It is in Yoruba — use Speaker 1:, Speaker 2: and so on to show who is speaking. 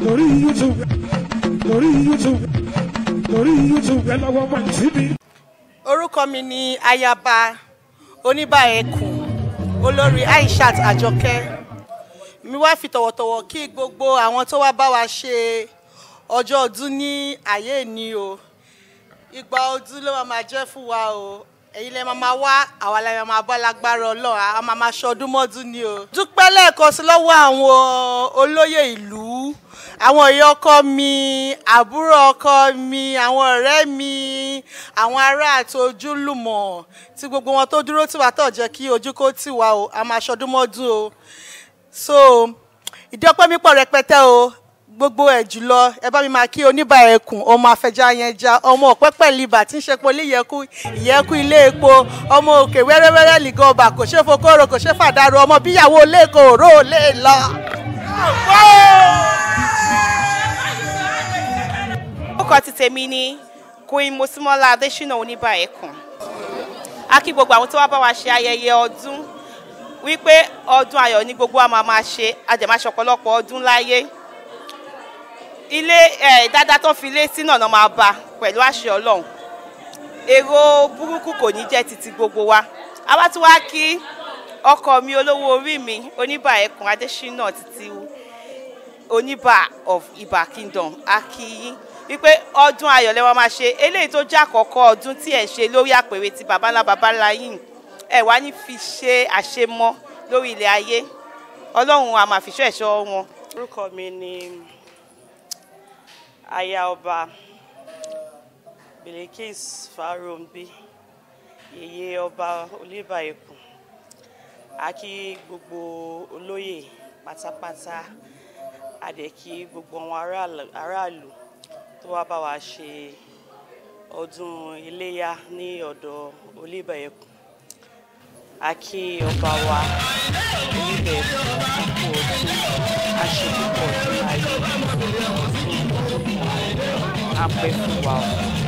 Speaker 1: lórí youtube lórí youtube lórí youtube ẹ lọ́wọ́ wá síbi.
Speaker 2: orúkọ mi ni ayaba oníbàẹ̀kùn olórí aishat àjọkẹ́ mi wá fi tọ̀wọ̀tọ̀wọ̀ kí gbogbo àwọn tó wá bá wa ṣe ọjọ́ ọdún ní ayé ni o ìgbà ọdún ló máa máa jẹ́ fún wa o èyí lè máa máa wá àwa la máa bá lágbára ọlọ́run a máa máa ṣọdún mọ́dún ni o. dúpẹ́ lẹ́ẹ̀kan sí lọ́wọ́ àwọn olóyè ìlú àwọn ìyá ọkọ mi àbúrò ọkọ mi àwọn ọ̀rẹ́ mi àwọn ará àti ojúlùmọ̀ tí gbogbo wọn tó dúró tì wá tó jẹ́ kí ojú kó tì wá o a máa ṣọdún mọ́dún o so ìdí ọpẹ́ mi pọ̀ rẹpẹtẹ o gbogbo ẹ̀ jùlọ ẹ bá mi máa kí oníbà ẹkùn ọmọ afẹjá yẹn já ọmọ ọ̀pẹ́pẹ́ libà tí ń ṣe poli ìyẹ́kú ìyẹ́kú ilé epo ọmọ òkè wẹ́rẹ́wẹ́rẹ́ lìgan ọba kò ṣe fokoro kò ṣe fàdárò ọmọ bíyàwó lẹ́kọ̀ọ́ òró lè lọ.
Speaker 3: orúkọ ti tèmi ni queen mosimola adesina oníbà ẹkùn a kí gbogbo àwọn tó wá bá wa ṣe ayẹyẹ ọdún wípé ọdún ayọ̀ ni gbogbo wa máa máa ṣe àjẹmáṣe ọ̀pọ̀lọpọ̀ ọdún láyé ilé ẹ̀ dáadáa tó fi lé sínú ọ̀nà máa bá pẹ̀lú àṣẹ ọlọ́run èrò burúkú kò ní jẹ́ títí gbogbo wa àwa tí wàá kí ọkọ mi olówó orí mi oníbà ẹkùn adésínà títí oníbà of ibà kingdom akíyín wípé ọdún ayọ̀ lẹ́wọ̀n máa ṣe eléyìí tó jẹ́ àkọ́kọ́ ọdún tí ẹ̀ ń ṣe lórí àpèrè ti babalá babalá yìí ẹ̀ wá ní fi ṣe àṣemọ́ lórí ilẹ̀ ayé ọlọ́run a máa fi ṣọ́ ẹ̀ṣọ́ wọn.
Speaker 4: orúkọ mi ni aya ọba Bilikis Farombi yèyé ọba Olúbàẹ̀kùn a kí gbogbo olóyè pátápátá a dẹ̀ kí gbogbo àwọn aráàlú tó wá bá wa ṣe ọdún iléyá ní ọ̀dọ̀ Olúbàẹ̀kùn a kí ọba wa Olúbàẹ̀kùn àkókò ọdún aṣèpọ̀ ọdún ayé apẹ fún wa o.